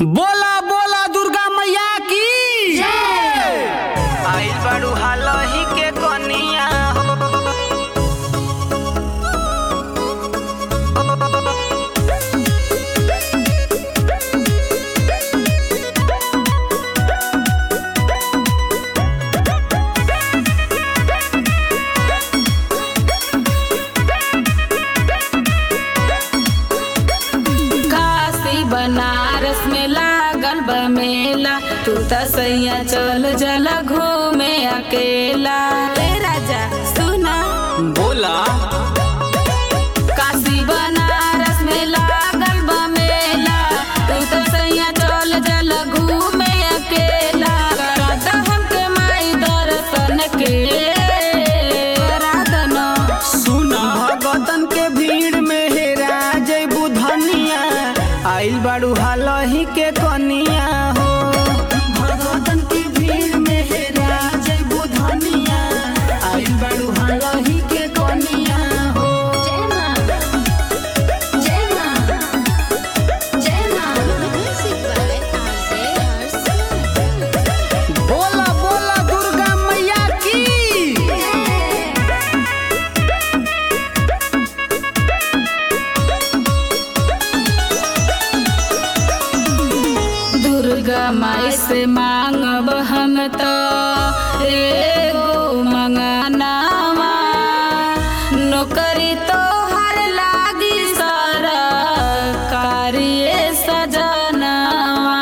बोला बोला दुर्गा मैया की आइल बाड़ू हालही के कनिया हो काशी बनारस में लागल बा मेला तू त सैया चल जल घूमे अकेला ए राजा सुना बोला काशी बनारस में लागल बा मेला तू त सैया चल जल घूमे अकेला रात हमके माई दर्शन के राधना सुना भगतन के भीड़ में हेरा जैबू धनिया आइल बाड़ू हालही के कनिया हो भगतन के भीड़ में हेरा जैबू धनिया आइल बाड़ू हालही के कनिया हो जय मां जय मां जय मां म्यूजिक वाले आरसे हर्ष बोला बोला दुर्गा मैया की दुर्गा माई से मांगब हम तो एगो मंगनावा नौकरी तो हर लागी सारा कार्य सजनावा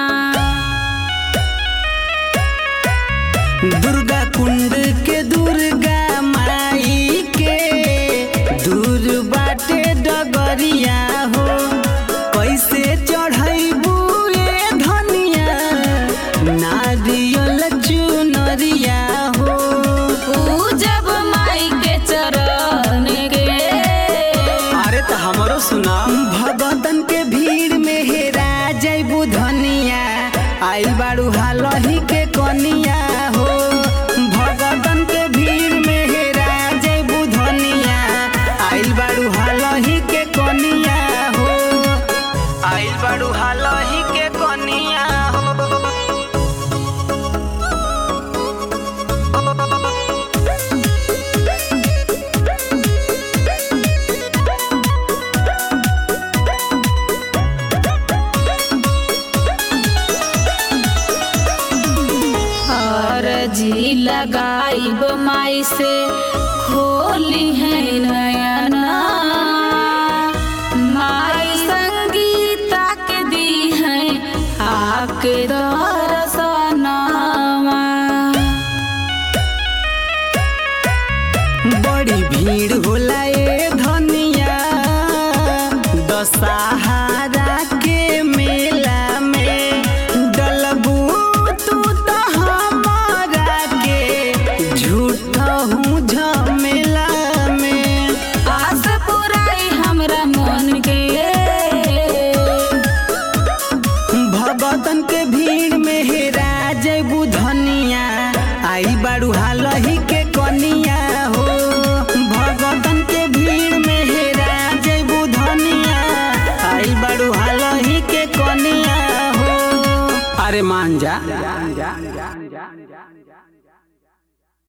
दुर्गा कुंड के दुर्गा माई के दूर बाटे डगरिया हो कैसे चढ़ैबू ए धनिया नारियल चुनरिया हो पूजब माई के चरण के अरे तो हमरो सुना भगतन के भीड़ में हेरा जैबू धनिया आइल बाड़ू हालही के कनिया हो भगतन के भीड़ में हेरा जैबू धनिया आइल बाड़ू हालही के कनिया हो आइल बाड़ू हालही के कनिया हो और जी लगाइब माई से खोली है नयना माई संगीता के दी है आके दरसनावा बड़ी भीड़ होला ए धनिया दशहरा के मेला में डलबू तू तो हमारा के झूठा हूँ झमेला में आस पुराई हमरा मन के भगतन के भीड़ में हेरा जैबू धनिया आई बाड़ू हालही के कनिया हो भगतन के भीड़ में हेरा जैबू धनिया आई बाड़ू हालही के कनिया हो अरे मान जा